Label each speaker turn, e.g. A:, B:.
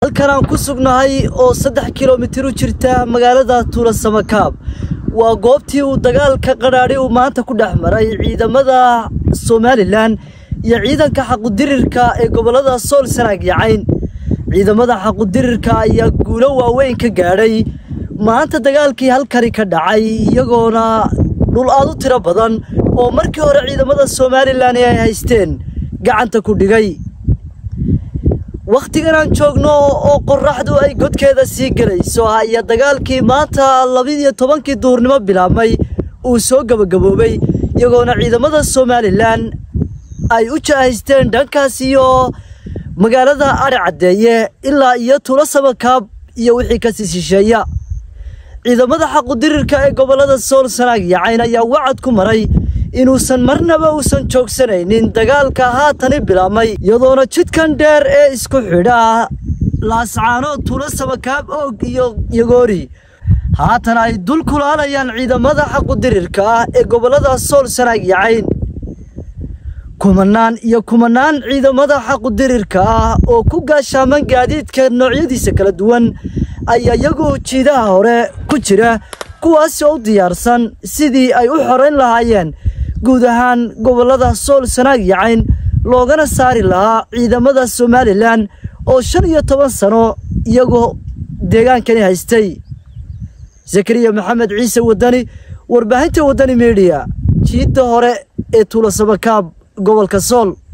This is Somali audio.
A: halkan aan ku sugnahay oo saddex kilomitir u jirta magaalada tuula samakaab waa goobtii uu dagaalka qadhaadhi uu maanta ku dhex maray ciidamada somalilan iyo ciidanka xaqudirirka ee gobollada sool sanaag iyo cayn ciidamada xaqudirirka ayaa guulo waaweyn ka gaadhay maanta dagaalkii halkani ka dhacay iyagoona dhul aad u tiro badan oo markii hore ciidamada somalilan ay haysteen gacanta ku dhigay wakhtigan aan joogno oo qorraxdu ay godkeeda sii gelayso ayaa dagaalkii maanta labiiyo tobankii duurnimo bilaabmay uu soo gebagaboobay iyagoona ciidamada somalilan ay u jahaysteen dhankaas iyo magaalada adhi caddeeye ilaa iyo tuulo samakaab iyo wixii kasii shisheeya ciidamada xaqudirirka ee gobollada sool sanaag iyo cayn ayaa wacad ku maray inuusan marnaba uusan joogsanaynin dagaalka haatani bilaabmay iyadoona jidkan dheer ee isku xidha laascaano tuulo samakaab oog iyo yagoori haatan ay dul kulaalayaan ciidamada xaqudirirka ah ee gobollada sool sanaag iyo cayn kumanaan iyo kumanaan ciidamada xaqudirirka ah oo ku gaashaaman gaadiidka noocyadiisa kala duwan ayaa iyagu jiidaha hore ku jira kuwaas oo u diyaarsan sidii ay u xorayn lahaayeen guud ahaan gobollada sool sanaag iyo cayn loogana saari lahaa ciidamada somalilan oo shan iyo toban sano iyagoo deegaankani haystay zakariya maxamed ciise wadani warbaahinta wadani mediya jiidda hore ee tuulo samakaab gobolka sool